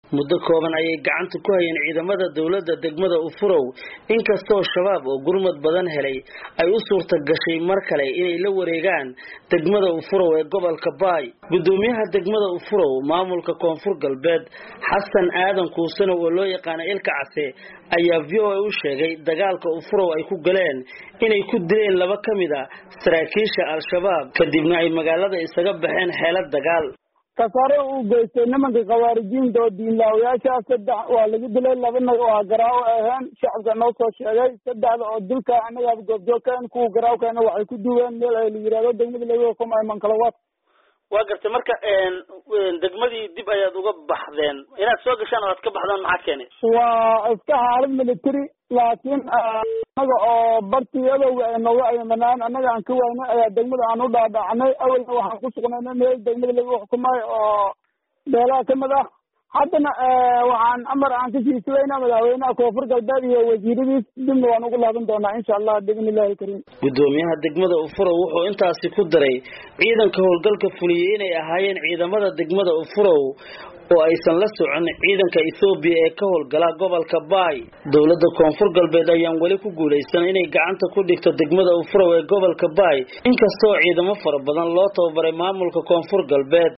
muddo kooban ayay gacanta ku hayeen ciidamada dowladda degmada ufurow inkastoo shabaab oo gurmad badan helay ay u suurta gashay mar kale inay la wareegaan degmada ufurow ee gobolka baay gudoomiyaha degmada ufurow maamulka koonfur galbeed xasan aadan kuusano oo loo yaqaana ilka case ayaa v o a u sheegay dagaalka ufurow ay ku galeen inay ku dileen laba ka mid a saraakiisha al-shabaab kadibna ay magaalada isaga baxeen xeelad dagaal kasaare uu geystay nimanka khawaarijiinta oo diinlaawayaasha saddex waa laga dilay labana waa garaawo aheen shacabka noo soo sheegay saddexda oo dilka anagaaba goobjoogkeen kuwa garaawkeena waxay ku duween meel ay la yihahdo degmada laga kumay mankalawaad waa gartay marka degmadii dib ayaad uga baxdeen inaad soo gashaan oo aad ka baxdaan maxaa keenay waa iska xaalad military laakiin anaga oo bartii adowga ay nooga aymanaan annaga aan ka waynay ayaa degmada aan u dhaadhacnay awalna waxaan ku sugnayna meel degmada laga xukumay oo beelaha kamid ah haddana waxaan amar aan ka sii sugaynaa madaxweynaha koonfur galbeed iyo wasiiradiis dibna waan ugu laaban doonaa insha allah biidn illahi kariim gudoomiyaha degmada ufurow wuxuu intaasi ku daray ciidanka howlgalka fuliyey inay ahaayeen ciidamada degmada ufurow oo aysan la socon ciidanka ethoobiya ee ka howlgala gobolka baay dowladda koonfur galbeed ayaan weli ku guulaysan inay gacanta ku dhigto degmada ufurow ee gobolka baay inkastoo ciidamo fara badan loo tababaray maamulka koonfur galbeed